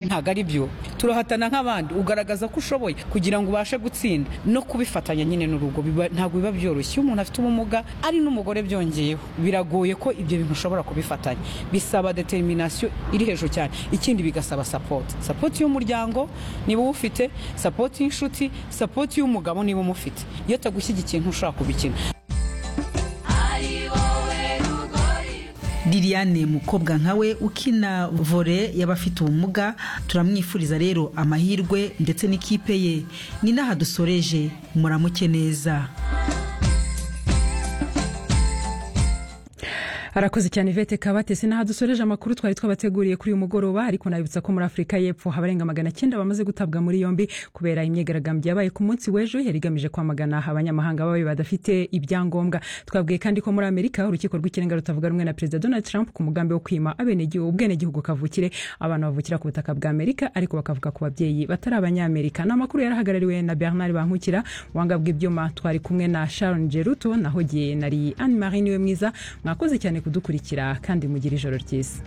ntabwo ari byo turahatana nk'abandi ugaragaza ko ushoboye kugira ngo ubashe gutsinda no kubifatanya nyine n'urugo biba- ntabwo biba byoroshye iyo umuntu afite ubumuga ari n'umugore byongeyeho biragoye ko ibyo bintu ushobora kubifatanya bisaba determination iri hejuru cyane ikindi bigasaba support support y'umuryango niba uwufite support y'inshuti support y'umugabo niba umufite iyo atagushyigikiye ntushobora kubikina liliane mukobwa nkawe ukina vore y'abafite ubumuga turamwifuriza rero amahirwe ndetse n'ikipe ye ni n'aha dusoreje muramuke neza arakoze cyane ivete kabatesi n'aha dusoreje amakuru twari twabateguriye kuri uyu mugoroba ariko nabibutsa ko muri afurika y'epfo abarenga magana cyenda bamaze gutabwa muri yombi kubera imyigaragambyo yabaye ku munsi w'ejo yari igamije kwamagana abanyamahanga babi badafite ibyangombwa twabwiye kandi ko muri amerika urukiko rw'ikirenga rutavuga rumwe na perezida donald trump ku mugambi wo kwima abenegihugu ubwenegihugu kavukire abana bavukira ku butaka bwa amerika ariko bakavuka ku babyeyi batari abanyamerika ni amakuru yari ahagarariwe na bernard bankukira wanga bw'ibyuma twari kumwe na sharon geruto naho giye nari anne marie niwe mwiza mwakoze cyane kudukurikira kandi mugire ijoro ryiza